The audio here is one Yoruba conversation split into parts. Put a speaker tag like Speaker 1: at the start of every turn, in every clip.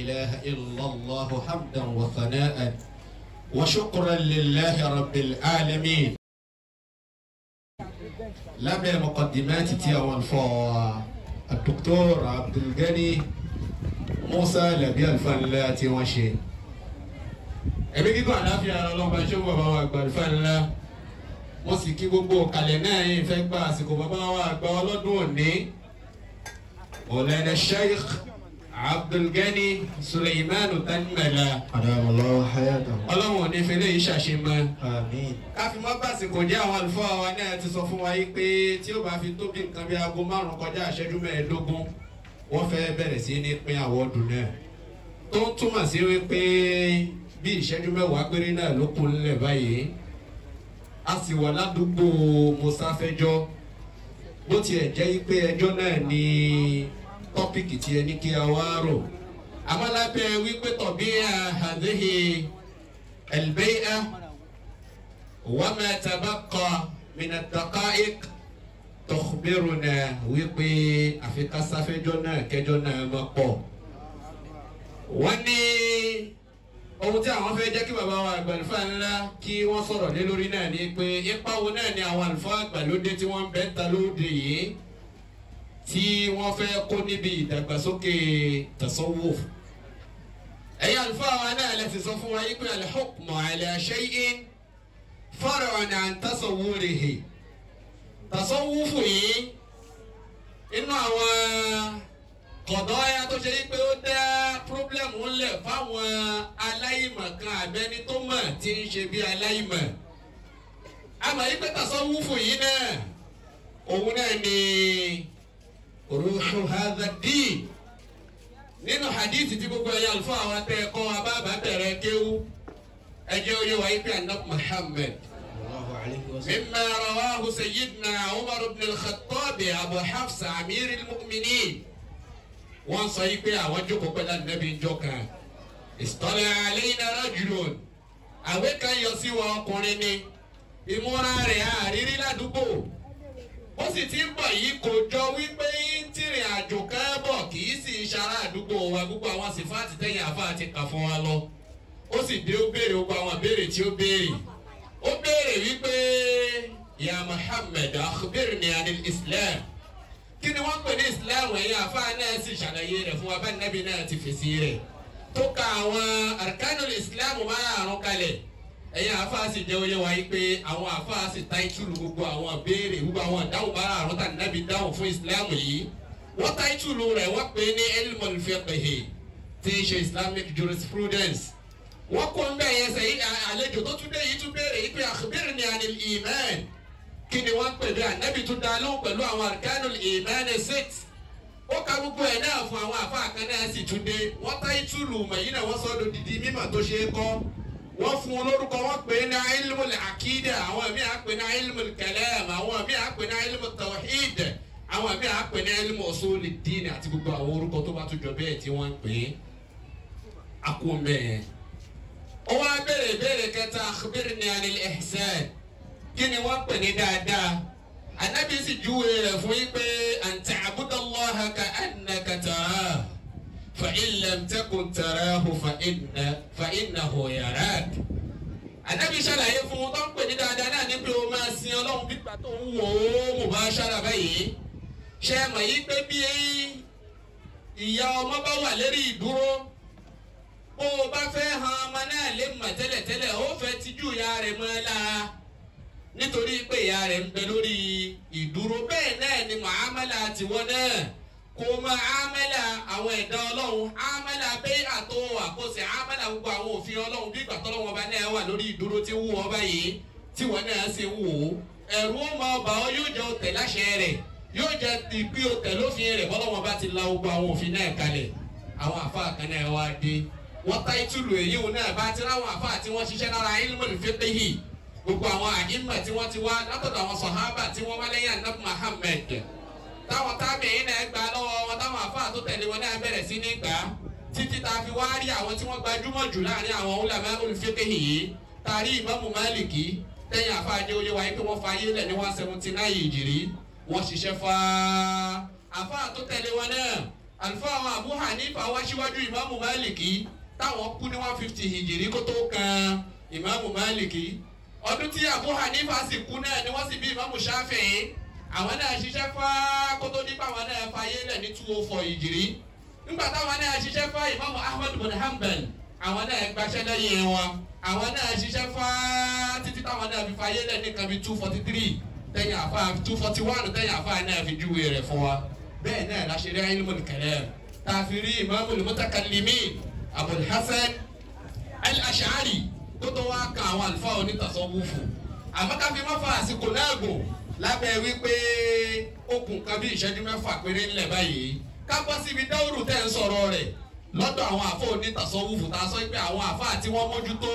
Speaker 1: إله إلا الله حمدا وثناء وشكرا لله رب العالمين lábẹ́ mọ̀kọ́dìmẹ́tì tí àwọn alfa Dr. Abdulgani Musa Labi Alfanla tí wọ́n ṣe. ẹ̀mí kíkọ́ àdáfíà ọlọ́mọba ṣé wọ́n bàbá wa àgbà Alfanla wọ́n sì kí gbogbo kalẹ̀ náà yìí fẹ́ gba àsìkò bàbá wa àgbà ọlọ́dún òní. Mọ̀lẹ́nà Sheikh Abdulgani Suleimanu Tanimela.
Speaker 2: أدام الله حياته
Speaker 1: ọlọ́run ò ní fẹ́lẹ́ yìí ṣàṣemọ́
Speaker 2: آمين
Speaker 1: káfí mọ́ bàsìkò jẹ́ àwọn àlùfáà wa náà ti sọ fún wa yìí pé tí ó bá fi tó bí nǹkan bí aago márùn-ún kọjá ìṣẹ́jú mẹ́ẹ̀ẹ́dógún wọ́n fẹ́ bẹ̀rẹ̀ sí ní pín àwọ̀dù náà tó ń túmọ̀ sí wípé bí ìṣẹ́jú mẹ́wàá péré náà ló kún nílẹ̀ báyìí a sì wà ládùúgbò mọ́sáfẹ́jọ́ bó tiẹ̀ jẹ́ pé ẹjọ́ náà ní tọ́pìkì tí ẹ ní kí a wá rò àmọ́ lábẹ́ wípé tọ̀bí àhàdéhì ẹ̀lbẹ́yà. وما تبقى من الدقائق تخبرنا wípé àfi ká sáfẹ́jọ́ náà kẹjọ́ náà máa pọ̀. wọ́n ní ohun tí àwọn fẹ́ jẹ́ kí bàbá wa àgbàlùfà ńlá kí wọ́n sọ̀rọ̀ lé lórí náà ni pé ipa wo náà ni àwọn àlùfáà àgbàlódé tí wọ́n ń bẹ́ ta lóde yìí tí wọ́n fẹ́ kó níbi ìdàgbàsókè tasawuf. ẹ̀yin àlùfáà wa náà lè fi sọ fún wa yìí pé al-hukmu ala shay'in far'un an tasawwurihi tasawufu yìí inú àwọn kọ̀dọ́yà tó ṣe pé ó dá pírọ́blẹ́mù ńlẹ̀ fáwọn aláìmọ̀kan àbẹ́ni tó mọ̀ tí ń ṣe bí aláìmọ̀ àmọ́ yìí pé tasawufu yìí náà òun náà ni ruhu hadha din nínú hadithi tí gbogbo ẹ̀yà àlùfáà wa tẹ́ ẹ̀kọ́ abáàbá bẹ̀rẹ̀ kéwú ẹjẹ́ oyè wáyé pé anab Muhammad.
Speaker 2: الله عليه وسلم
Speaker 1: مما رواه سيدنا عمر بن الخطاب أبو حفص أمير المؤمنين wọ́n sọ yìí pé àwọn jókòó pẹ̀lú ànábì njọ kan ìsọ̀lẹ̀ àlẹ́yìnà rajulun àwẹ̀ kan yọ sí wọn ọkùnrin ni ìmúra rẹ̀ àrírí ládùúgbò ó sì ti ń bọ̀ yìí kò jọ wípé ń tìrìn àjò kan bọ̀ kì í sì ń ṣara àdúgbò wa gbogbo àwọn sífáàtì tẹ̀yìn àfa àti kà fún wa lọ ó sì dé ó béèrè gbogbo àwọn béèrè tí ó béèrè ó béèrè wípé ya Muhammad akhbirni anil Islam kí ni wọ́n pè ní Islam ẹ̀yin àfáà náà sì ṣàlàyé rẹ̀ fún wa bá nàbí náà ti fèsì rẹ̀ tó ka àwọn arkanul Islam márùn-ún kalẹ̀ ẹ̀yin àfáà sì jẹ́ oyé wa yìí pé àwọn àfáà sì táìtùlù gbogbo àwọn béèrè gbogbo àwọn ìdáhùn márùn-ún tà nàbí dáhùn fún Islam yìí wọ́n táìtùlù rẹ̀ wọ́n pè ní ilmul fiqh tí í ṣe Islamic jurisprudence wọ́n kọ́ ń bẹ̀ yẹn sẹ́yìn àlejò tó tún dé yìí tún béèrè yìí pé akhbirni anil iman kí ni wọ́n pè bí ànábì tún dá lóhùn pẹ̀lú àwọn arkanul iman six ó ka gbogbo ẹ̀ náà fún àwọn àfáà kan náà sì tún dé wọ́n tá ìtúlù mọ̀yìn náà wọ́n sọ́dọ̀ dídí mímọ̀ tó ṣe é kọ́ wọ́n fún un lórúkọ wọ́n pè é ní ilmul akida àwọn míì á pè ní ilmul kalam àwọn míì á pè ní ilmul tawhid àwọn míì á pè ní ilmul usulid din àti gbogbo àwọn orúkọ tó bá tún jọ bẹ́ẹ̀ tí wọ́n ń pè é akó mẹ́ẹ̀ ó wá béèrè béèrè kẹta akhbirni anil ihsan kí ni wọ́n pè ní dáadáa anabi sì júwe rẹ̀ fún yín pé an ta'budallaha ka'annaka tarahu fa in lam takun tarahu fa inna fa innahu yarak anabi ṣàlàyé fún un tó ń pè ní dáadáa náà ní pé o máa sin ọlọ́run bí gbà tó ń wò ó mubashara báyìí ṣe é mọ̀ yí pé bí ìyá ọmọ bá wà lérí ìdúró bó o bá fẹ́ han ọmọ náà lè mọ̀ tẹ́lẹ̀tẹ́lẹ̀ ó fẹ́ tijú ìyá rẹ̀ mọ́ ẹ lára nítorí pé ìyá rẹ̀ ń bẹ lórí ìdúró bẹ́ẹ̀ náà ni mọ̀hámẹ́lá tiwọn náà kò mọ ámẹ́lá àwọn ẹ̀dá ọlọ́run ámẹ́lá bẹ́ẹ̀ àtò àkóso ámẹ́lá gbogbo àwọn òfin ọlọ́run bí ìgbà tọ́lọ́wọ́n ọba náà wà lórí ìdúró tí ń wù ọba yìí tí wọ́n náà sì ń wò ó ẹ̀rù ọmọ ọba ọ yóò jẹ́ òtẹ̀ láṣẹ rẹ̀ yóò jẹ́ ìpín òtẹ̀ lófin rẹ̀ bọ́lọ́wọ́n bá ti la gbogbo àwọn òfin náà kalẹ̀ àwọn àfáà kan náà wá dé wọ́n tá ìtúlù èyí wọn náà bá ti ráwọn àfáà tí wọ́n ṣiṣẹ́ lára ilmul fiqhi gbogbo àwọn àyínmọ̀ tí wọ́n ti wá látọ̀dọ̀ àwọn sọ̀hábà tí wọ́n wá lẹ́yìn anabi Muhammad táwọn tábìyìn náà gbà lọ́wọ́ wọn táwọn àfáà tó tẹ̀lé wọn náà bẹ̀rẹ̀ sí ní gbà títí tá a fi wá rí àwọn tí wọ́n gbajúmọ̀ jù láàrin àwọn ulama olùfiqhi yìí tàrí ìmámù Málìkì tẹ̀yìn àfáà jẹ́ oyé wáyé pé wọ́n fa ayé lẹ̀ ní one seventy nine ìjìrí wọ́n ṣiṣẹ́ fa àfáà tó tẹ̀lé wọn náà àlùfáà àwọn Abu Hanifa wá síwájú ìmáàmù Málìkì táwọn kú ní one fifty hìjìrí kó tó kan ìmáàmù Málìkì ọdún tí Abu Hanifa sì kú náà ni wọ́n sì bí ìmáàmù Shafi'i àwọn náà ṣiṣẹ́ fá kó tó nípa àwọn náà fayé lẹ̀ ní two oh four hìjìrí nígbà táwọn náà ṣiṣẹ́ fá ìmáàmù Ahmad bin Hanbal àwọn náà gbaṣẹ́ lẹ́yìn wọn àwọn náà ṣiṣẹ́ fá títí táwọn náà fi fayé lẹ̀ ní kan bí two forty three tẹ̀yìn àfa two forty one tẹ̀yìn àfa náà fi júwe rẹ̀ fún wa bẹ́ẹ̀ náà la ṣe rí ilmul kalam tá a fi rí imamul mutakallimin abul hasan al-ash'ari tó tó wá kan àwọn àlùfáà onítàsọ́wọ́fù àmọ́ ká fi má fa àsìkò náà gùn lábẹ́ wípé okùn kan bí ìṣẹ́jú mẹ́fà péré ńlẹ̀ báyìí ká bọ́ síbi dáwùrù tẹ̀ ń sọ̀rọ̀ rẹ̀ lọ́dọ̀ àwọn àfọ onítàsọ́wọ́fù tá a sọ pé àwọn àfa àti wọ́n mójútó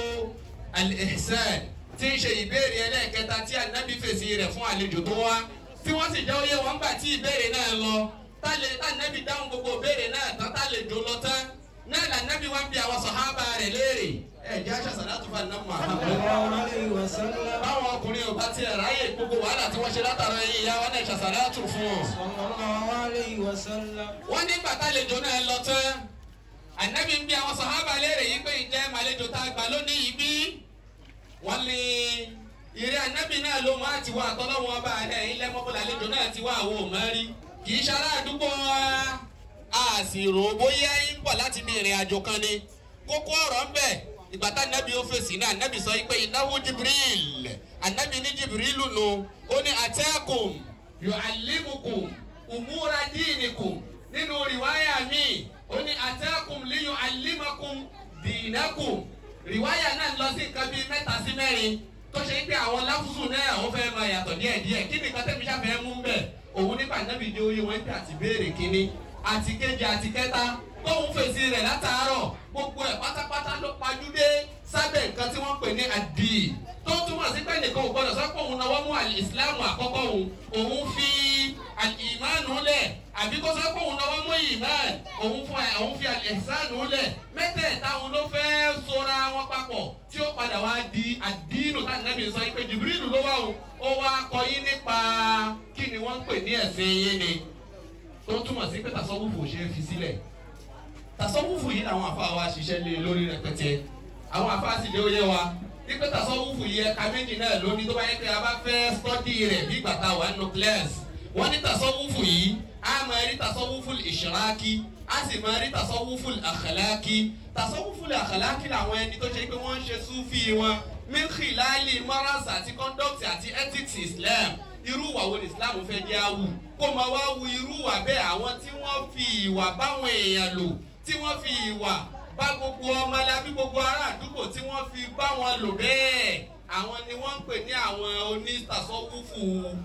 Speaker 1: al-ihsan tí ń ṣe ìbéèrè ẹlẹ́ẹ̀kẹta tí ànábì fèsì rẹ̀ fún àlejò tó wá tí wọ́n sì jẹ́ oyé wọn gbà tí ìbéèrè náà lọ tálẹ̀ ànábì dáhùn gbogbo ìbéèrè náà tán tálẹ̀ jò lọ tán náà lànábì wá ń bi àwọn sàhábà rẹ̀ léèrè ẹ̀ jẹ́ àṣà sàlátù fún àná Muhammad.
Speaker 2: sallallahu alayhi wa sallam.
Speaker 1: báwọn ọkùnrin ò bá tiẹ̀ ráyè gbogbo wàhálà tí wọ́n ṣe látara ẹyin ìyá wọn náà ṣàṣàlátù fún wọn.
Speaker 2: sallallahu alayhi wa sallam.
Speaker 1: wọ́n ní bàtà àlejò náà lọ tán ànábì ń bi àwọn sàhábà léèrè yìí pé ǹjẹ́ màlejò tá a gbà lónìí yìí bí wọ́n lé ìrẹ́ ànábì náà ló máa ti wá àtọ́lọ́wọ́n ọba rẹ̀ ilẹ̀ mọ́bùlà àlejò náà ti wá àwọn òmọ́rí kì í ṣará àdúgbò wa a sì rò ó bóyá ń bọ̀ láti bí ìrìn àjò kan ni kókó ọ̀rọ̀ ń bẹ ìgbà tá ànábì ó fèsì náà ànábì sọ pé ìnáwó jibril ànábì ní jibril nù ó ní àtẹ́kùn yu'allimukum umura dinikum nínú rìwáyà mi ó ní àtẹ́kùn li yu'allimakum dinakum rìwáyà náà lọ sí nǹkan bíi mẹ́ta sí mẹ́rin tó ṣe pé àwọn láfùsù náà ó fẹ́ máa yàtọ̀ díẹ̀ díẹ̀ kí nìkan tẹ́mi ṣàfẹ́ mú bẹ̀ òun nípa nábì jẹ́ oyè wọn pé àti béèrè kínní àti kejì àti kẹta tóun fèsì rẹ̀ látàárọ̀ gbogbo ẹ̀ pátápátá ló pajúdé sábẹ́ nǹkan tí wọ́n pè ní àdì tó túmọ̀ sí pé nìkan ò gbọ́dọ̀ sọ pé òun náwó mú ìsìláàmù àkọ́kọ́ òun òun fi ìmánu lẹ̀ àbí kó sọ pé òun náwó mú ìmánu òun fún ẹ òun fi àlẹ́sánù lẹ̀ mẹ́tẹ̀ẹ̀ta òun ló fẹ́ sora wọn papọ̀ tí ó padà wá di àdínù tá nàbì sọ pé Jibrilu ló wà o ó wá kọ́ yín nípa kí ni wọ́n ń pè ní ẹ̀sìn yín ni tó túmọ̀ sí pé tàṣọ́wùfù ò ṣe é fi sílẹ̀ tàṣọ́wùfù yìí làwọn àfa wa ṣiṣẹ́ lé lórí rẹpẹtẹ àwọn àfa sì lé oyé wa wípé tàṣọ́wùfù yìí ẹ̀ka méjì náà lóní tó bá yẹ pé a bá fẹ́ stọ́dì rẹ̀ bí gbàtà wà nínú kílẹ̀sì wọ́n ní tàṣọ́wùfù yìí a máa rí tàṣọ́wùfù ìṣìrákì a sì máa rí tàṣọ́wùfù àkàlákì tàṣọ́wùfù àkàlákì làwọn ẹni tó ṣe pé wọ́n ń ṣe súfì wọn mílíọ̀lì morals àti conduct àti ethics Islam irú ìwà wo ni Islam fẹ́ jẹ́ àwù kó máa wá wu irú ìwà bẹ́ẹ̀ àwọn tí wọ́n fi ìwà báwọn èèyàn lò tí wọ́n fi ìwà bá gbogbo ọmọlábí gbogbo ará àdúgbò tí wọ́n fi bá wọn lò bẹ́ẹ̀ àwọn ni wọ́n ń pè ní àwọn onítàsọ́wúfù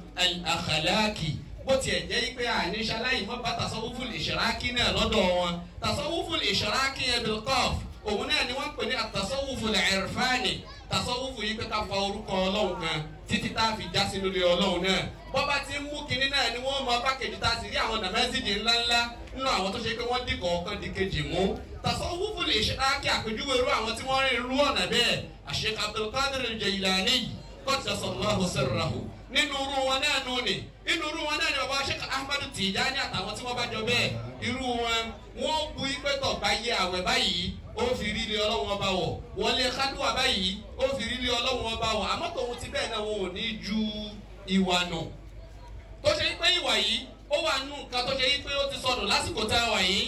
Speaker 1: àkàlákì bó tiẹ̀ jẹ́ pé àní ṣaláyì mọ́ bá tàsọ́wúfù ìṣirákí náà lọ́dọ̀ wọn tàsọ́wúfù ìṣirákí yẹn bilqaf òun náà ni wọ́n ń pè ní àtàsọ́wúfù ìrfáàní tàsọ́wúfù yìí pé ká fa orúkọ ọlọ́run kan títí tá a fi já sí lórí ọlọ́run náà bọ́ba ti ń mú kinní náà ni wọ́n mọ pákẹ́jì tá a sì rí àwọn nàmẹ́sìdì ńláńlá nínú àwọn tó ṣe pé wọ́n dìkọ̀ ọ̀kan di kejì mú tasawufu lè ṣe ákí àpèjúwe irú àwọn tí wọ́n rìn irú ọ̀nà bẹ́ẹ̀ Sheikh Abdul Qadir Jailani qaddasallahu sirrahu nínú irú wọn náà nù ní inú irú wọn náà ni bàbá Sheikh Ahmad Tijani àtàwọn tí wọ́n bá jọ bẹ́ẹ̀ irú wọn wọ́n bu ipe tọ̀ bá yẹ àwẹ̀ báyìí ó fi rí ilé ọlọ́run ọba wọ̀ wọlé kádùá báyìí ó fi rí ilé ọlọ́run ọba wọ̀ àmọ́ tòun ti bẹ́ẹ̀ náà wọn ò ní ju ìwà nù tó ṣe pé ìwà yìí ó wà nù nǹkan tó ṣe pé ó ti sọnù lásìkò tá a wà yìí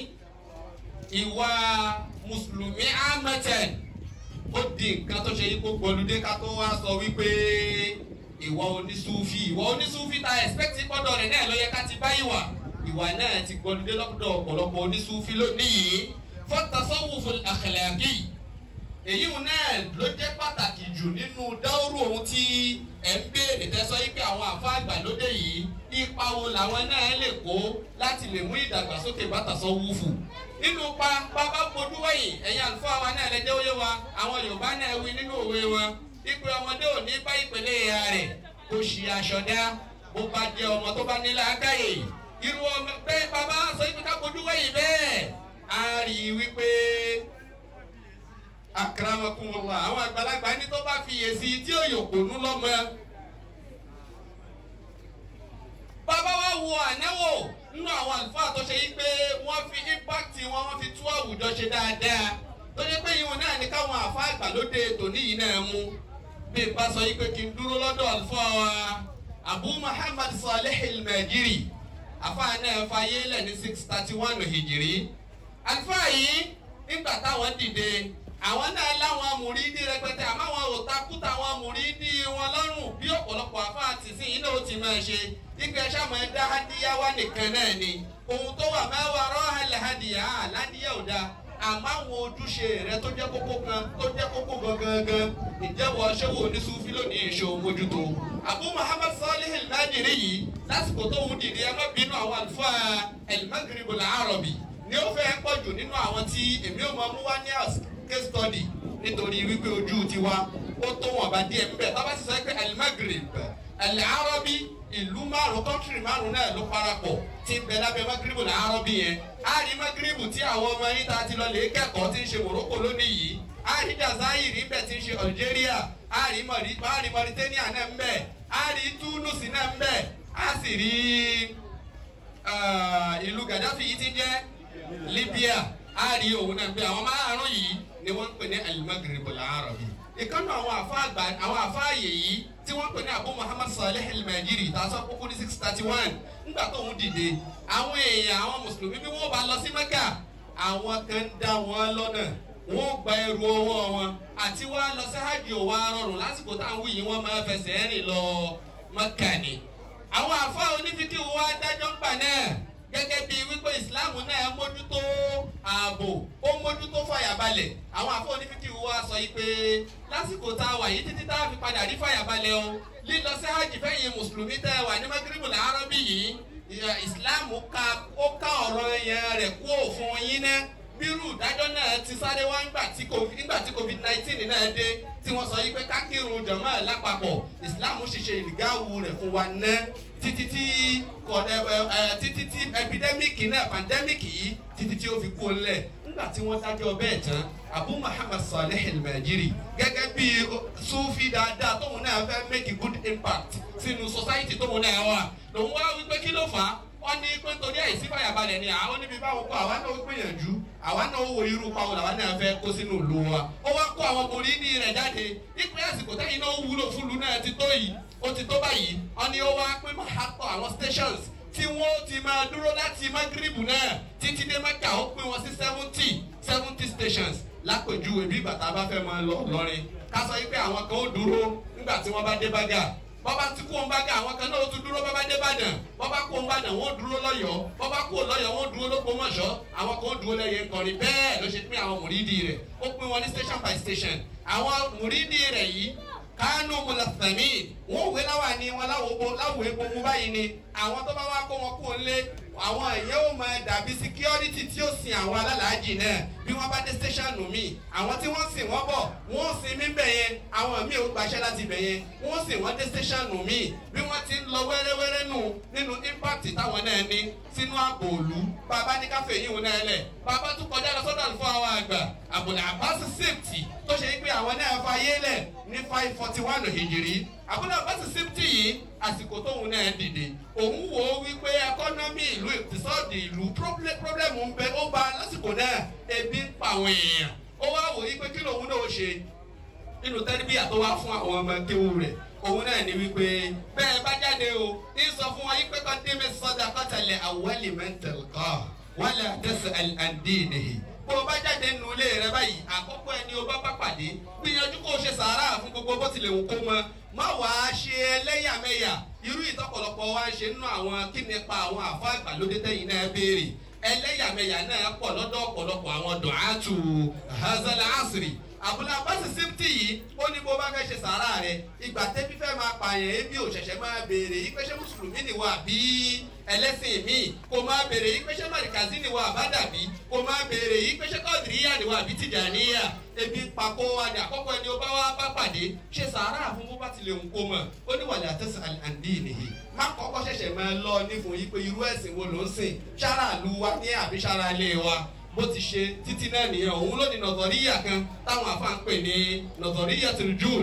Speaker 1: ìwà mùsùlùmí amẹ́tẹ̀n ó di nǹkan tó ṣe yí kó gbọlúdé ká tó wá sọ wípé ìwà onísúfì ìwà onísúfì ta ẹ̀spẹ́tì gbọ́dọ̀ rẹ̀ náà ló yẹ ká ti bá ìwà ìwà náà ti gbọlúdé lọ́dọ̀ ọ̀pọ̀lọpọ̀ onísúfì lónìí fọ́tàsọ́wùfù àkàlàkì èyí náà ló jẹ́ pàtàkì jù nínú dáwọ́rù ohun tí ẹ̀ ń béèrè tẹ́sọ́ yí pé àwọn àfa àgbàlódé yìí ipa wo làwọn náà lè kó láti lè mú ìdàgbàsókè bá tàsọ́wùfù nínú pa bàbá fojú wẹ̀yìn ẹ̀yin àlùfáà wa náà lẹ́jọ́ oyé wa àwọn Yorùbá náà wí nínú òwe wọn ìpè ọmọdé ò ní bá ìpele ìhà rẹ̀ kò ṣì aṣọdá bó bá jẹ́ ọmọ tó bá ní làákàyè irú ọmọ bẹ́ẹ̀ bàbá sọ ibi ká fojú wẹ̀yìn bẹ́ẹ̀ á rí i wípé akramakumullah àwọn àgbàlagbà ní tó bá fi yèsí tí ó yòkó nú lọ́mọ. bàbá wa wo ànáwó nínú àwọn àlùfáà tó ṣe yí pé wọ́n fi impact wọn wọ́n fi tú àwùjọ ṣe dáadáa tó ṣe pé ìwọ̀n náà ní káwọn àfa ìgbàlódé tòní yìí náà mú bí n bá sọ yí pé kí n dúró lọ́dọ̀ àlùfáà wa Abu Muhammad Salih al-Majiri àfa náà fayé lẹ̀ ní six thirty one hijiri àlùfáà yìí nígbà táwọn dìde àwọn náà láwọn amúrídìí rẹpẹtẹ àmọ́ àwọn òtakúta àwọn amúrídìí wọn lọ́rùn bí ọ̀pọ̀lọpọ̀ àfáà ti sìn yín náà ó ti máa ṣe ìgbà sàmọ ẹdá hadiyawa nìkan náà ni ohun tó wà mẹ́wàá rọ́ọ̀hẹ́lẹ̀ hadiya aládìyẹ ò dáa àmọ́ àwọn ojúṣe rẹ tó jẹ́ kókó kan tó jẹ́ kókó gangan ìjẹ́wọ́ ṣẹ́wó oníṣúfì lónìí ìṣó mójútó Abu Muhammad Salih al-Majiri yìí lásìkò tó ń dìde ẹ má bínú àwọn àlùfáà al-Maghrib al-Arabi ni ó fẹ́ pọ̀ jù nínú àwọn tí èmi ò máa mú wá ní case study nítorí wípé ojú tiwa ó tó wọn bá díẹ̀ níbẹ̀ tá a bá sì sọ pé al-Maghrib al-Arabi ìlú márùn kọ́ńtìrì márùn náà ló parapọ̀ tí ń bẹ lábẹ́ Maghrib al-Arabi yẹn a rí Maghrib tí àwọn ọmọ yín ta ti lọ lè kẹ́kọ̀ọ́ tí ń ṣe Morocco lónìí yìí a rí Jazairi níbẹ̀ tí ń ṣe Algeria a rí Mauritania náà ń bẹ a rí Tunis náà ń bẹ a sì rí ìlú Gaddafi yìí ti jẹ́ Libya a rí òun náà pé àwọn márùn yìí ni wọ́n ń pè ní al-Maghrib al-Arabi ìkànnì àwọn àfa àgbà àwọn àfa àyè yìí tí wọ́n pè ní Abu Muhammad Salih al-Majiri tàṣọ kókó ní six thirty one nígbà tó ń dìde àwọn èèyàn àwọn mùsùlùmí bí wọ́n bá lọ sí Mẹ́kà àwọn kan ń dá wọn lọ́nà wọ́n gba ẹrù ọwọ́ wọn àti wá lọ sí hajj ò wá rọrùn lásìkò táwọn wí yìí wọ́n máa fẹsẹ̀ rìn lọ Mẹ́kà ni àwọn àfa onífíkì wa dájọ́ ń gbà náà gẹ́gẹ́ bíi wípé ìsìláàmù náà mójútó ààbò ó mójútó fàyàbalẹ̀ àwọn àfọ onífíkì wa sọ yìí pé lásìkò tá a wà yìí títí tá a fi padà rí fàyàbalẹ̀ o lílọ sí hajj fẹ́yìn mùsùlùmí tẹ́ wà ní magrebu làárọ̀ bí yìí ìsìláàmù ká ó ká ọ̀rọ̀ yẹn rẹ̀ kú òfin yín náà bírú ìdájọ́ náà ti sáré wá nígbà tí covid nígbà tí covid nineteen náà dé tí wọ́n sọ yìí pé kákírun jọ̀mọ́ lápapọ̀ ìsìláàmù ṣiṣẹ́ ìlgáwù rẹ̀ fún wa ná títí tí títí tí epidemic náà pandemic yìí títí tí ó fi kú lẹ̀ nígbà tí wọ́n dájọ́ bẹ́ẹ̀ tán Abu Muhammad Salih al-Majiri gẹ́gẹ́ bí sufi dáadáa tóun náà fẹ́ make a good impact sínú society tóun náà wà lòun wá wípé kí ló fà á wọ́n ní pé nítorí àìsí fàyàbalẹ̀ ni àwọn níbi báwo kọ́ àwa náà ó gbìyànjú àwa náà ó wo irú pa òun àwa náà fẹ́ kó sínú ìlú wa ó wá kó àwọn borí ní rẹ̀ jáde nípa àsìkò tẹ́yìn náà ó wúlò fún ìlú náà ti tó yìí ó ti tó báyìí wọ́n ní ó wá pé máa tọ̀ àwọn stations tí wọ́n ti máa dúró láti maghrib náà títí dé mẹ́kà ó pín wọn sí seventy seventy stations lápèjúwe bí bàtà bá fẹ́ máa lọ lọ́rin ká sọ yìí pé àwọn kan ó dúró nígbà tí wọ́n bá dé bágà bọ́bá tí kò ń bá gà àwọn kan náà ó tún dúró bọ́bá dé Ìbàdàn bọ́bá kò ń bàdàn wọ́n dúró lọ́yọ̀ọ́ bọ́bá kò lọ́yọ̀ọ́ wọ́n dúró lÓgbómọ̀ṣọ́ àwọn kan ó dúró lẹ́yìn nkọrin bẹ́ẹ̀ ló ṣe pín àwọn mùrídìí rẹ̀ ó pín wọn ní station by station àwọn mùrídìí rẹ̀ yìí kánú mùlàfẹ̀mí wọ́n wé láwà ní wọn láwo epo mú báyìí ni àwọn tó bá wá kó wọn kó lé àwọn èèyàn ó máa dàbí security tí ó sin àwọn alálàájì náà bí wọ́n bá dé station mi àwọn tí wọ́n sìn wọ́n bọ̀ wọ́n sin mí bẹ̀ yẹn àwọn míì ó gbaṣẹ́ láti bẹ̀ yẹn wọ́n sìn wọ́n dé station mi bí wọ́n ti ń lọ wẹ́rẹ́wẹ́rẹ́ nù nínú impact táwọn náà ní sínú ààbò òlu bàbá ní káfé yìí wọn náà lẹ̀ bàbá tún kọjá lọ sọ́dọ̀ àlùfáà àwọn àgbà àbùdá àbáṣe safety tó ṣe pé àwọn náà fayé lẹ̀ ní five forty one hìjìrì àbúrò àbáṣe safety yìí àsìkò tóun náà dìde òun wò ó wípé ẹkọ́nọ́mì ìlú ìtìsọ́ọ̀dì ìlú pírọ́blẹ́mù ń bẹ ó bá lásìkò náà ebi ń pa àwọn èèyàn ó wá wò wípé kí lòun náà ṣe nínú tẹ́lifíà tó wá fún àwọn ọmọ kéwù rẹ̀ òun náà ní wípé bẹ́ẹ̀ bá jáde o ní sọ fún wọn yí pé kọ́ dé mi sọ́dà kọ́tàlẹ̀ àwọ̀lì mẹ́ntẹ̀l kọ́ wọ́n lè tẹ̀sẹ̀ àǹdíìnìhì bó o bá jáde nínú ilé rẹ báyìí àkọ́kọ́ ẹni o bá bá pàdé gbìyànjú kó o ṣe sàárà fún gbogbo bó tilẹ̀ wù kó mọ má wàá ṣe ẹlẹ́yàmẹ̀yà irú ìtọ́pọ̀lọpọ̀ wa ń ṣe nínú àwọn kí nípa àwọn àfọ àgbàlódé tẹ́yìn náà béèrè ẹlẹ́yàmẹ̀yà náà pọ̀ lọ́dọ̀ ọ̀pọ̀lọpọ̀ àwọn dùnátù hazal asiri àbúlé abáṣe síptì yìí ó ní bó bá fẹ́ ṣe sàárà rẹ ìgbà tẹ́bí fẹ́ máa pààyàn ebi ò ṣẹ̀ṣẹ̀ máa béèrè yí pé ṣé mùsùlùmí ni wà bí ẹlẹ́sìn míì kò máa béèrè yí pé ṣé màrìkàzí ni wà àbádàbí kò máa béèrè yí pé ṣé kọ́ọ̀dìríyà ni wà bí tìjàníyà ebi ń pa kó wa ní àkọ́kọ́ ẹni ó bá wá bá pàdé ṣe sàárà fún bó bá ti lè ń kó mọ̀ ó ní wàlẹ̀ àtẹ̀sán àǹdí nìyí má kọ́kọ́ ṣẹ̀ṣẹ̀ máa lọ nífun yí pé irú ẹ̀sìn wo ló ń sìn ṣára lu wa ní àbí ṣára ilé wa bó ti ṣe títí náà nìyẹn òun ló ní nọ̀tọ̀ríyà kan táwọn afa ń pè ní nọ̀tọ̀ríyà tó jude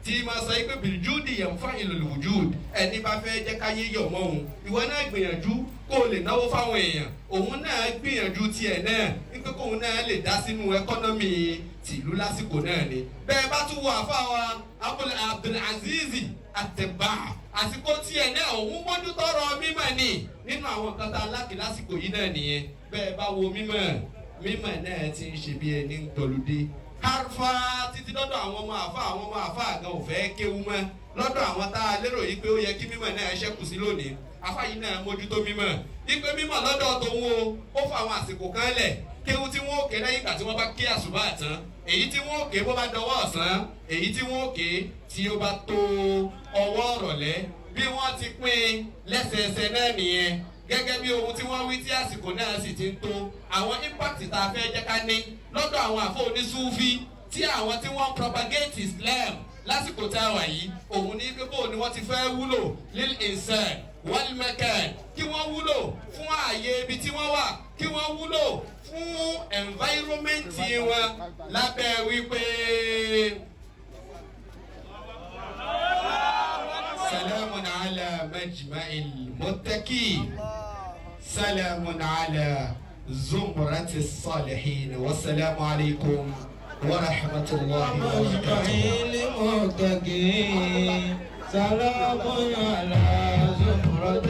Speaker 1: tí ma sọ pé bìrìjúdì yẹn fún ìlòlùwùjúd ẹni bá fẹ́ jẹ́ káyé yọ̀ mọ́ òun ìwọ náà gbìyànjú kó o lè náwó fáwọn èèyàn òun náà gbìyànjú tiẹ̀ náà wípé kóun náà lè dá sínú ẹkọ́nọ́mì tìlú lásìkò náà ni. bẹ́ẹ̀ bá tún wọ àfáwa Abdul Abdulaziz Àtẹ̀bà àsìkò tiẹ̀ náà òun mójú tọrọ mímọ̀ ni nínú àwọn nǹkan tá a lákì lásìkò yìí náà nìyẹn bẹ́ẹ̀ bá wo mímọ̀ mímọ̀ náà ti ń ṣe bí ẹni ń tọ́lùdé harfa títí lọ́dọ̀ àwọn ọmọ àfa àwọn ọmọ àfa àgàn ò fẹ́ kéwu mọ́ lọ́dọ̀ àwọn tá a lérò yìí pé ó yẹ kí mímọ̀ náà ṣẹ́kù sí lónìí afa yìí náà mójútó mímọ̀ ipe mímọ̀ lọ́dọ̀ tòun o ó fa àwọn àsìkò kan lẹ̀ kéwu tí wọ́n ó ké lẹ́yìn ìgbà tí wọ́n bá ké àṣùbà tán èyí tí wọ́n ó ké bó bá dọwọ́ ọ̀sán èyí tí wọ́n ó ké tí ó bá tó ọwọ́ ọ̀rọ̀lẹ́ bí wọ́n ti pín lẹ́sẹẹsẹ náà nìyẹn gẹ́gẹ́ bí ohun tí wọ́n wí tí àsìkò náà sì ti ń tó àwọn impact tá a fẹ́ jẹ́ ká ní lọ́dọ̀ àwọn àfọ onísúfí tí àwọn tí wọ́n propagate Islam lásìkò tá a wà yìí òun ní pé bóun ni wọ́n ti fẹ́ wúlò lil insan wal makan kí wọ́n wúlò fún ààyè ibi tí wọ́n wà kí wọ́n wúlò fún environment wọn lábẹ́ wípé. سلام على مجمع المتقين سلام على زمرة الصالحين والسلام عليكم ورحمة الله وبركاته
Speaker 2: المتقين سلام على زمرة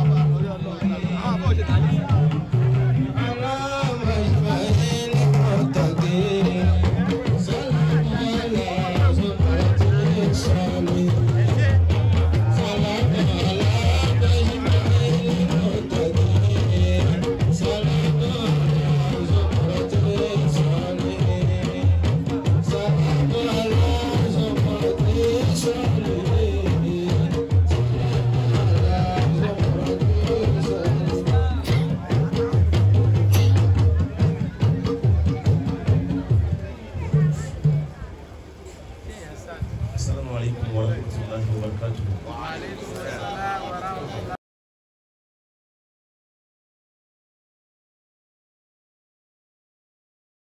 Speaker 2: على مجمع المتقين سلام على زمرة الصالحين سلام على مجمع المتقين سلام على زمرة الصالحين سلام على زمرة الصالحين سلام على زمرة الصالحين
Speaker 3: السلام عليكم ورحمة الله وبركاته